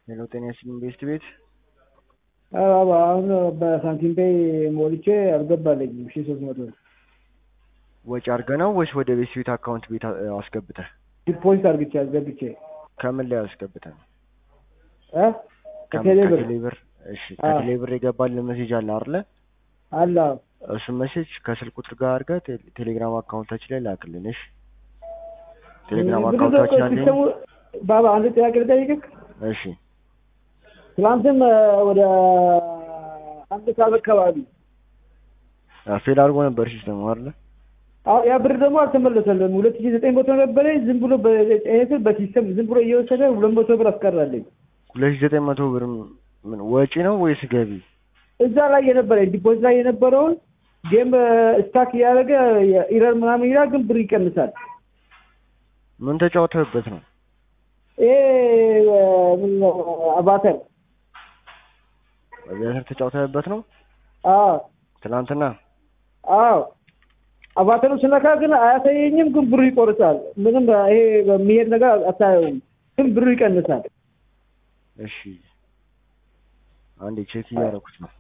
ሄሎ ጤና ይስጥልኝ ቤስት ቤት አዎ አሁን በሳንቲም ፔይ ሞልቼ አልገባልኝም ሺ ሶስት መቶ ወጪ አድርገህ ነው ወይስ ወደ ቤስት ቤት አካውንት ቤት አ- አስገብተህ? ዲፖዚት አድርግቼ አስገብቼ ከምን ላይ አስገብተህ ነው? እ ከምን- ከቴሌ ብር ከቴሌ ብር። እሺ አዎ። ከቴሌ ብር የገባልህ ሜሴጅ አለ አይደለ? አለ አዎ። እሱን ሜሴጅ ከስልክ ቁጥር ጋር አድርገህ ቴሌ- ቴሌግራም አካውንታችን ላይ ላክልን። እሺ ቴሌግራም ብዙ አካውንታችን ሰው አለኝ። ሲስተሙ ባባ አንድ ጥያቄ ልጠይቅህ። እሺ ትናንትም እ፣ ወደ አንድ ሰዓት አካባቢ አ፣ ፌል አድርጎ ነበር ሲስተሙ አይደለ? አዎ ያ ብር ደግሞ አልተመለሰልም። ሁለት ሺ ዘጠኝ መቶ ነበረኝ ዝም ብሎ በኤት በሲስተም ዝም ብሎ እየወሰደ ሁለት መቶ ብር አስቀራለኝ። ሁለት ሺህ ዘጠኝ መቶ ብር ምን ወጪ ነው ወይስ ገቢ? እዛ ላይ የነበረኝ ዲፖዚት ላይ የነበረውን ጌም ስታክ እያደረገ ኢረር ምናምን ይላል፣ ግን ብር ይቀንሳል። ምን ተጫውተህበት ነው? ይሄ እ፣ ምን ነው አባተር አቪያተር ተጫውተህበት ነው? አዎ ትናንትና አዎ አባተሩ ስነካ ግን አያሳየኝም፣ ግን ብሩ ይቆርጣል። ምንም ይሄ የሚሄድ ነገር አታየውም፣ ግን ብሩ ይቀንሳል። እሺ አንዴ ቼክ እያደረኩት ነው።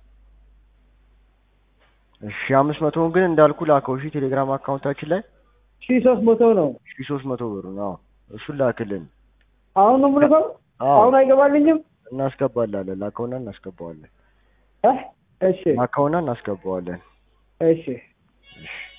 እሺ አምስት መቶውን ግን እንዳልኩ ላከው። እሺ ቴሌግራም አካውንታችን ላይ ሺ ሶስት መቶ ነው ሺ ሶስት መቶ ብር ነው። እሱን ላክልን። አሁን ነው የምልከው። አዎ አሁን አይገባልኝም። እናስገባላለን። ላከውና እናስገባዋለን። እ? እሺ ላከውና እናስገባዋለን። እሺ እሺ